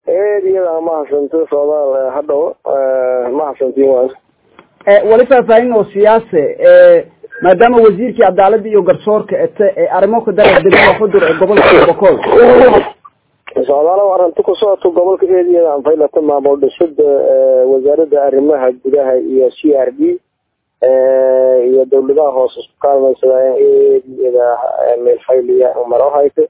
eed iyada mahadsanto soomaal hadhow mahadsantiin waas wali faahfaahin oo siyaase maadaama wasiirkii cadaalada iyo garsoorka ete ee arrimo ka dara degmada xudur ee gobolka bokool socdaalo arrinta ku socoto gobolka eediyada anfaylata maamul dhisida wasaaradda arrimaha gudaha iyo c r d iyo dawladaha hoose isku kaalmaysadaayan eediyada meelfayliya maro hayta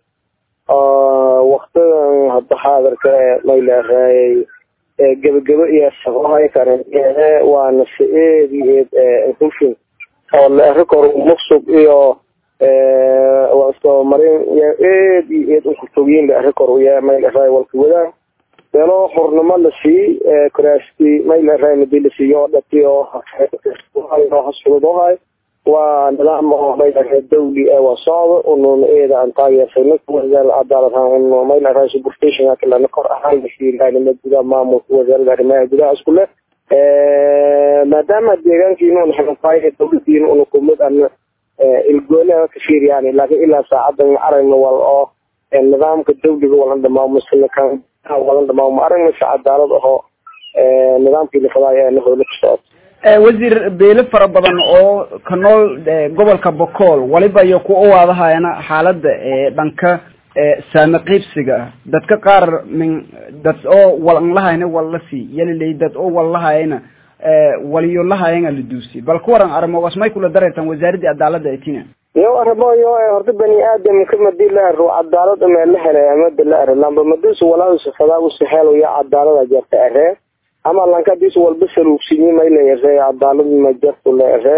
waktidan hadda xaadirka mayleeraayay gebagebo iyo safahay karen waana si eed iyo eed hufin oo leerikor muqsug iyo soo marin eed iyo eed ukurtogyin leerikor uya mayleeraay walka wadaan meelo xurnimo la sii kuraasti mayleeraay madi la siiyo dhati oo hasfududoohay waa nidaam oo mayleeraay dawli ee waa socdo unun eeda aan taageersano wasaaradda cadaalad un mayleeraay superstation kalena kor ahaan lasiilaanima gudaha maamulka wasaaradda arrimaha gudaha isku leh maadaama deegaankiina un xilfaayo dawladiina una kumid ana ilgoona ka fiiriyaan laakiin ilaa saacadan aragna wal oo nidaamka dawliga walan dhamaamo walan dhamaamo aragna si cadaalad ahoo nidaamkii lafadaayo ee lahoola ka socota wasiir beelo fara badan oo ka nool gobolka bocool waliba iyo ku uwaadahayana xaalada dhanka saame qiibsiga dadka qaar min dad oo walan lahayna wallasi yalilay dad oo wal lahayana waliyo lahayana la duusi bal ku waran arrimogaas may kula dareertan wasaaradii cadaalada etina yo arrimoyo horta bani aadamka madii la aro cadaalad ama la helay amada la aro lamba madis walaasu fadaagusi helo ya cadaalada jarta aree ama lankadiis walba saluugsinyi mayla ere cadaalad ma jartu la ere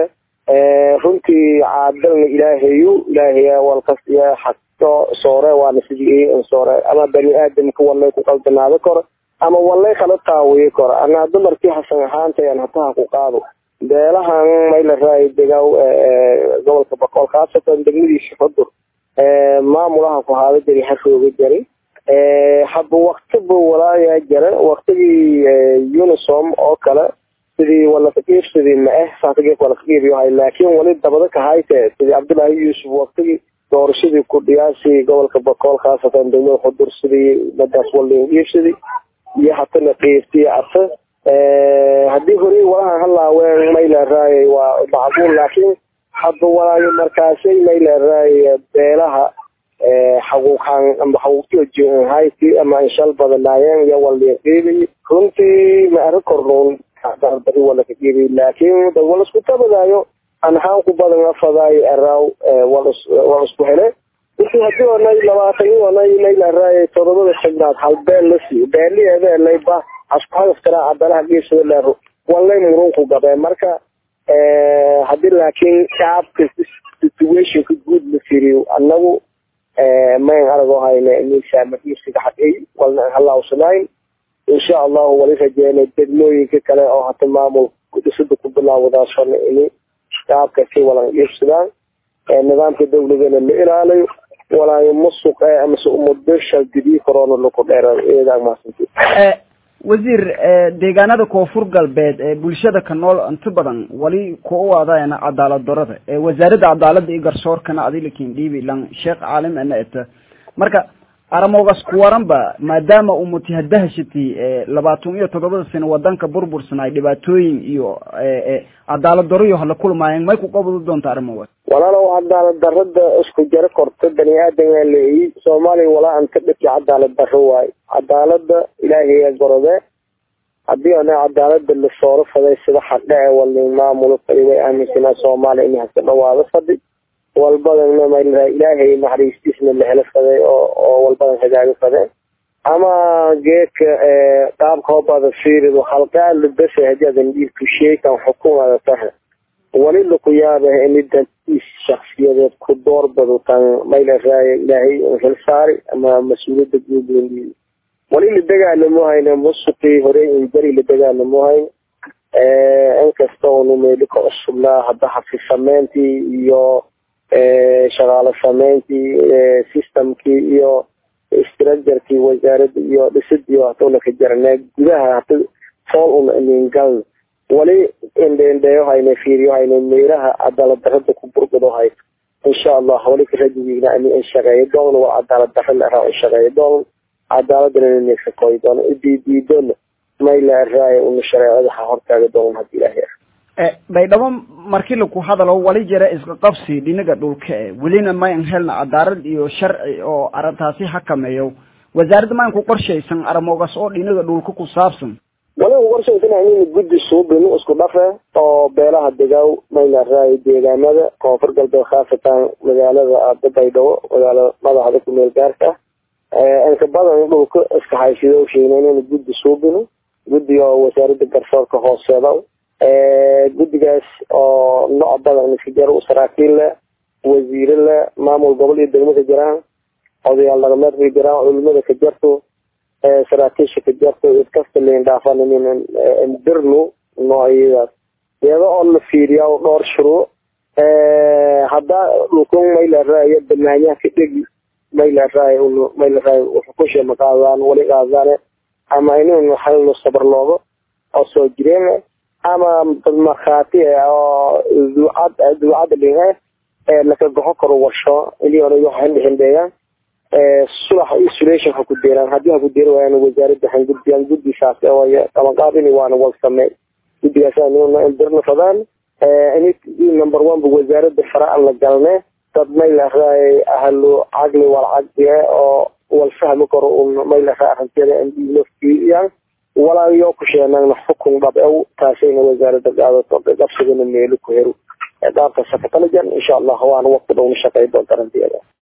runtii caadalna ilaahayu ilaahaya walkasiya xagto soore waana sidii soore ama bani aadamka walay ku qaldanaado koro ama walay kala taawiyi koro anaa dumarkii hasan ahaantayan hataha ku qaado beelahan mayla raay degaa gobolka boqol khaasatan degmadiisa xudur maamulaha ku haada jari harooga jaray haba waktiba walaayaa jara waktigii unisom oo kale sidii walakaqiibsidii ma-eh saasagee walakaqiibiyohay laakiin wali dabada kahayte sidii cabdullaahi yuusuf waktigii doorashadii ku dhiyaasi gobolka boqol khaasatan degmada xudur sidii madaas waldin qiibsidii iyo hatana qiibtiy arte haddii horey walahan halaaween mayleeraay waa macquul laakiin hadda walaayo markaasay mayleeraay beelaha xaquuqaan ama xaquuqtiyo hayti ama inshal badanaayeen iyo waldin qiibay runtii ma ari kornoon dari walaka qiibay laakiin dad wala isku tabadaayo anhaan ku badan afadaay araaw wal isku hele intii hadii onay labaatan onay mayleeraay todobada xibnaad hal beel la siiyo beeliyeedeelay ba askuhadaftara cadalaha geesada leero walay murunku gabeen marka hadii laakiin shacabka situationka guud la firiyo anagu mayn aragoo hayne miisaamaiisiga xaqey walna halaawsanayn insha allahu wali rajeena degmooyinka kale oo hata maamul dhisada ku bilaawadaasona ini shacabka si walan iibsadaan nidaamka dawladana la ilaaliyo walaayo masuq amase umado shaldidii corona laku dheera eedaa mahadsanti wasiir deegaanada koonfur galbeed ee bulshada ka nool inta badan wali ku uwaadayana cadaalad darada wasaaradda cadaalada iyo garsoorkana adilakin dhiibi lan sheekh caalim ana eta marka aramogaas ku waranba maadaama umati hadahashati labaatan iyo toddobada sano wadanka burbursanay dhibaatooyin iyo cadaalad daro iyo hala kulmaayeen may ku qabadi doonta arrimogaas walaalow cadaalad darada isku jaro korta bani aadam leeyi soomaaliya walaa an ka dhaki cadaalad daro waayo cadaalada ilaahay gorode hadii ana cadaalada la sooro faday sida xaqe ee wali maamulo fadi way aaminsanaa soomaaliya in haka dhawaado fadi walbadana maylaha ilaahay naxariistiisna la helo faday oo oo walbadan hagaaga fade ama geedka qaabka hobada fiirido halkaa labasa hadii adan dhiibku sheekan xukumada tahay wali laku yaaba ini dantiis shaksiyadeed ku door badutan maylahaay ilaahay hel saari ama mas-uuliyada guud wali la dagaalamo hayna musuqii horey injari la dagaalamo hayna inkasta unu meeli ka cusubnaa hadda xafi sameyntii iyo shaqaalo sameyntii systemkii iyo structurekii wasaaradda iyo dhisidii hatuna ka jarnaa gudaha hata fool una iningal wali indheindheeyo hayna fiiriyo hayna meelaha cadaalad darada ku burgado hayto insha allah wali ka rajigiina ani in shaqeeyo doon waa cadaalad dara la araa in shaqeeyo doon cadaaladana inaysa koy doono idiidiidona mayla raay una shareecada ha hortaaga doon hadii ilaahay baydhabo markii laku hadalo wali jira iska qabsi dhinaga dhulka e welina mayan helna cadaalad iyo sharci oo arrintaasi xakameeyo wasaaradda mayan ku qorshaysan aramogas oo dhinaga dhulka ku saabsan wali ku qorshaysan in guddi suubin isku dhafe oo beelaha degaaw mayla raay deegaamada koonfur galbeed khaasatan magaalada aada baydhabo magaala madaxda kumeel gaarka ah inka badan dhulka iska haysido sheegnayn in guddi suubino guddi oo wasaaradda garsoorka hooseeda guddigaas oo nooc badan iska jaro saraakiil leh wasiire leh maamul gobol iyo degmo ka jiraan odayaal dhaqameed ka jiraan culimada ka jarto saraakiisha ka jarto iskasta lain dhaafanin dirnu noocyadaas iyada oo la fiiriya dhowr shuruuc haddaa dhulkan mayla raaya banaanyaha ka dhegi mayla raay mayla raay xukusha ma qaadaan wali qaadaan ama inuu halno sabar loogo oo soo jireen ama dad markhaati oo duucad duucada dhinhe ee laka goxo karo warsho ilii hore waxay dhixindheeyaan sulax isolation ha ku deeraan haddii ha ku deeri waayaan wasaaradda han gudbiyaan guddisaas way qabanqaabini waana wal samey guddigaas inuna indirna fadaan number one ba wasaaradda fara aan la galne dad mayla raay ahlu caqli wal caqli oo wal fahmi karo un mayla raa arrinteeda lofkiiyaan walaayo ku sheenaagna xukun dhab ew taasayna wasaaradda qaadato qabsigana meelo ku hero qaabka sakatalajan insha allah waana waqti dhowna shaqey doonta arrinteeda